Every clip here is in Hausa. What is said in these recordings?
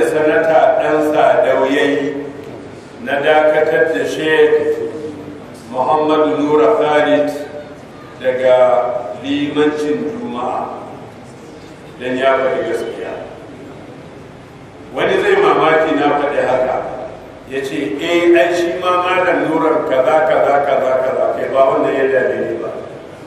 sanata ɗan sadau ya yi na dakatar da sheikh muhammadu nura khalid daga limancin juma'a don ya faɗi gaskiya wani zai mamaki na faɗi haka ya ce eh ai shi ma malam nurar kaza kaza kaza kaza kai ba wanda ya dame ni ba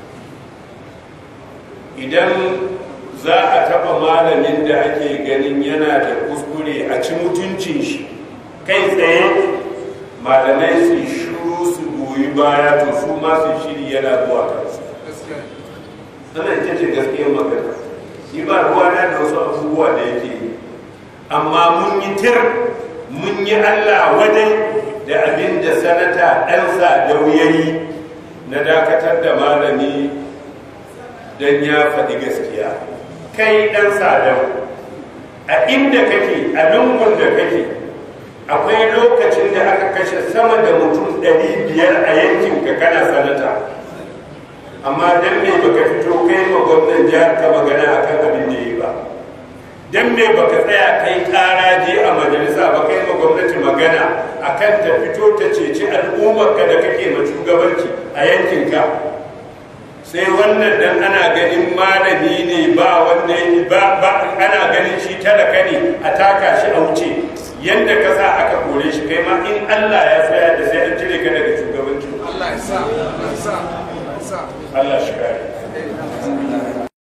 idan za a taɓa malamin da ake ganin yana da kuskure a ci mutuncin shi kai tsaye malamai su shuru su goyi baya to su ma su shiri yana zuwa kansu ana ita ce gaskiyar magana shi ba ruwana da wasu abubuwa da yake yi amma mun yi tir mun yi allah wadai da abin da sanata ɗansa da wuyayi na dakatar da malami don ya faɗi gaskiya kai ɗan sadau a inda kake a lungun da kake akwai lokacin da aka kashe sama da mutum ɗari biyar a yankinka kana sanata amma don me baka fito kai ma gwamnan jihar ka magana akan abin da yi ba don me baka tsaya kai karaje a majalisa ba kai ma gwamnati magana akan ta fito ta ceci al'ummarka da kake ma shugabanci a yankinka sai wannan dan ana ganin malami ne ba wanda ba ba ana ganin shi talaka ne a taka shi a wuce yanda ka sa aka kore shi kai ma in Allah ya tsaya da sai an cire ka daga shugabanci Allah ya sa Allah ya sa Allah ya sa Allah shi kare